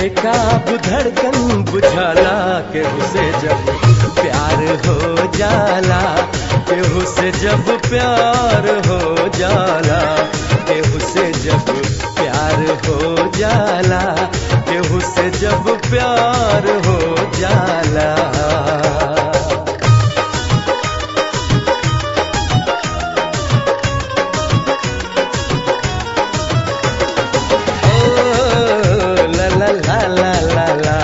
बेकाबू धड़कन बुझाला केहू से जब प्यार हो जाला केहू से जब प्यार हो जाला केहू से जब प्यार हो जाला केहू से जब प्यार हो जाला ओ, ला ला ला ला ला ला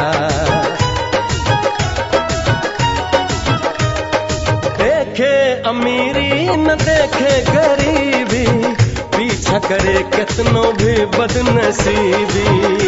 देखे अमीरी न देखे गरीबी पीछा करे कितनो भी बदनसीबी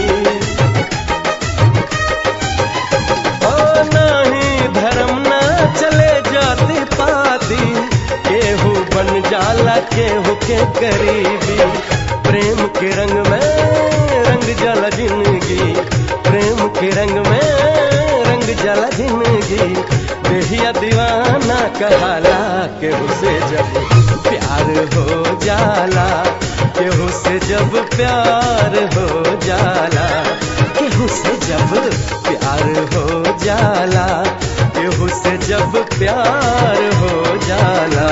ओ नहीं धर्म ना चले जाती पाती केहू बन जाला केहू के करीबी प्रेम के रंग में रंग जाला जिंदगी प्रेम के रंग में रंग जाला जिंदगी देहिया दीवाना कहाला केहू से जब प्यार हो जाला केहू से जब प्यार हो जाला केहू से जब प्यार हो जाला केहू से जब प्यार हो जाला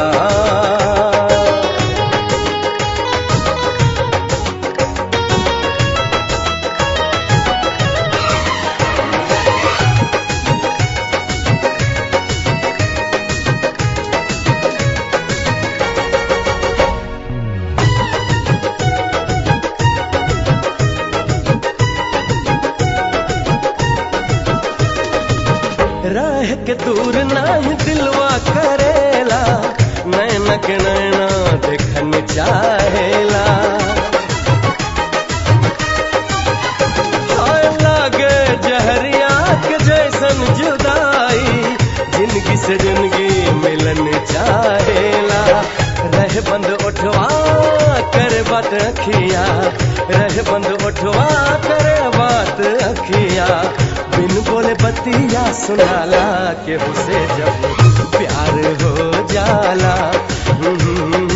रह के दूर नहीं दिलवा करेला नैना के नैना देखन चाहेला हाय लागे जहरिया के जैसन जुदाई जिंदगी से जिंदगी मिलन चाहेला रह बंद उठवा कर बात अखिया रह बंद उठवा कर बात अखिया बिन बोले बतिया सुनाला के उसे जब प्यार हो जाला हम्म,